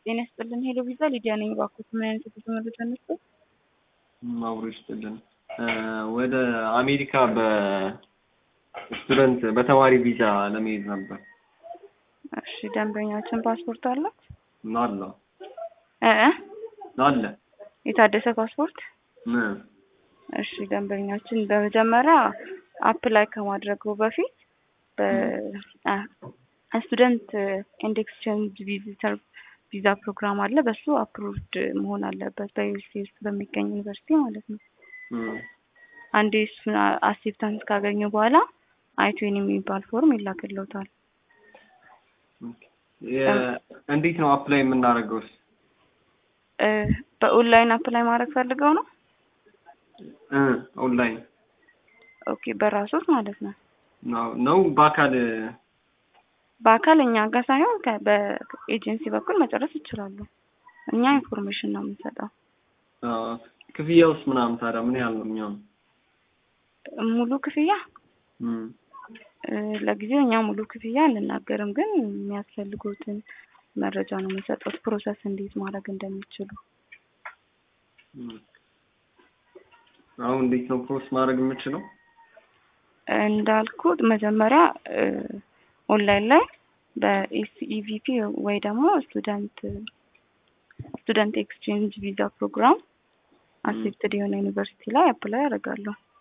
ጤና ይስጥልን። ሄሎ ቪዛ ሊዲያ ነኝ። እባክዎት ምን አይነት የጉዞ መረጃ ነሱ? አብሮ ይስጥልን። ወደ አሜሪካ በስቱደንት በተማሪ ቪዛ ለመሄድ ነበር። እሺ ደንበኛችን ፓስፖርት አላት? አለ እ እ አለ የታደሰ ፓስፖርት? ምን እሺ ደንበኛችን በመጀመሪያ አፕላይ ከማድረጉ በፊት በስቱደንት ኤንድ ኤክስቼንጅ ቪዚተር ቪዛ ፕሮግራም አለ። በሱ አፕሩቭድ መሆን አለበት በዩኤስኤ ውስጥ በሚገኝ ዩኒቨርሲቲ ማለት ነው። አንዴ እሱን አክሴፕታንስ ካገኙ በኋላ አይቱን የሚባል ፎርም ይላክልዎታል። እንዴት ነው አፕላይ የምናደርገውስ? እ በኦንላይን አፕላይ ማድረግ ፈልገው ነው? እ ኦንላይን ኦኬ በራሶት ማለት ነው። ነው ነው በአካል በአካል እኛ ጋር ሳይሆን ከ- በኤጀንሲ በኩል መጨረስ ይችላሉ። እኛ ኢንፎርሜሽን ነው የምንሰጠው። አ፣ ክፍያውስ ምናምን ታዲያ ምን ያህል ነው የሚሆነው? ሙሉ ክፍያ እም፣ እ፣ ለጊዜው እኛ ሙሉ ክፍያ አንናገርም፣ ግን የሚያስፈልጉትን መረጃ ነው የምንሰጠው፣ ፕሮሰስ እንዴት ማድረግ እንደሚችሉ። እም። አሁን እንዴት ነው ፕሮሰስ ማድረግ የምችለው? እንዳልኩት መጀመሪያ እ፣ ኦንላይን ላይ በኤስኢቪፒ ወይ ደግሞ ስቱደንት ስቱደንት ኤክስቼንጅ ቪዛ ፕሮግራም አክሴፕትድ የሆነ ዩኒቨርሲቲ ላይ አፕላይ ያደርጋለሁ።